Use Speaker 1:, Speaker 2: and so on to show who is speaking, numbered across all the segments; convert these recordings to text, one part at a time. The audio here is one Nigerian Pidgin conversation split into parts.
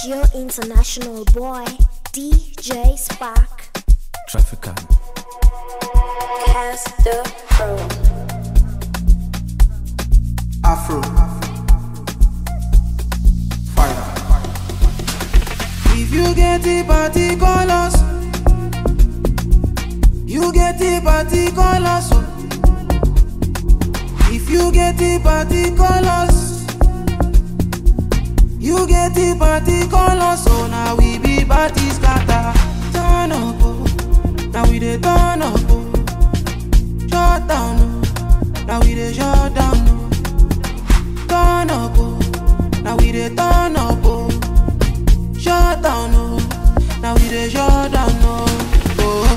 Speaker 1: It's your international boy, DJ Spark.
Speaker 2: Trafficant.
Speaker 1: Cast the Pro.
Speaker 3: Afro. Fire.
Speaker 4: If you get the party colors, you get the party colors. oh. If you get the party colors, you get the party colors. So now we be party scatter. Turn up, oh. now we dey turn up. Oh. Shut down, oh. now we dey shut down. Oh. Turn up, oh. now we dey turn up. Oh. Shut down, oh. Now we dey shut down, oh. oh.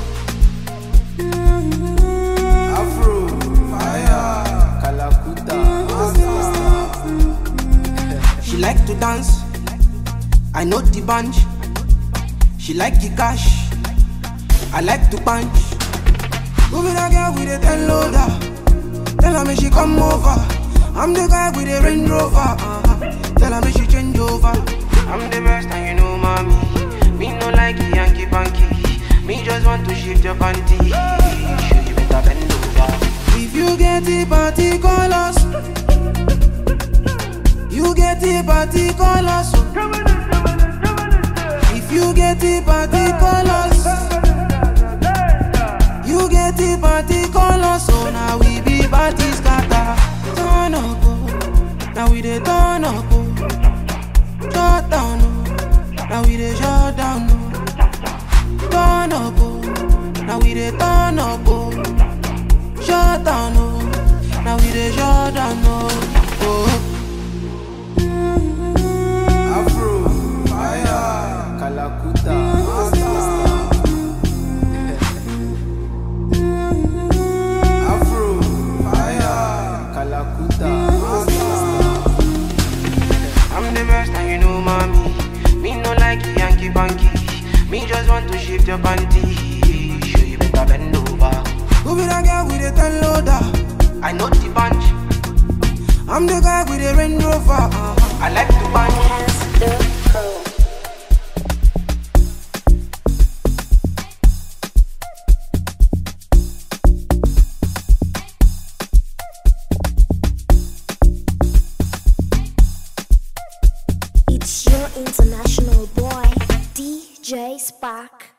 Speaker 3: Afro. Fire. Kalakuta.
Speaker 4: She like to dance. I know the bunch. She like the cash. I like to punch. Who be that girl with the ten loader? Tell her me she come over. I'm the guy with the Range Rover. Uh-huh. Tell her me she change over. I'm the best and you know mommy. Me no like Yankee Panky. Me just want to shift your panty. Sure you better bend over. If you get the party colors, you get the party colors. oh. If you get the party colors, you get the party colors. So now we be party scatter. Turn up, oh. now we dey turn up. Oh. Shut down, oh. now we dey shut down. Oh. Turn up, oh. now we dey turn up. Oh. Shut down, oh. now we dey shut down. Oh. oh.
Speaker 3: Afro. Fire. Kalakuta. Afro. Fire. Kalakuta.
Speaker 4: I'm the best and you know mommy. Me no like Yankee Panky. Me just want to shift your panty. Sure you better bend over. Who be that girl with the ten loader? I know the bunch. I'm the guy with the Range Rover. Uh-huh. I like to punch.
Speaker 1: Cast the Pro. It's your international boy, DJ Spark.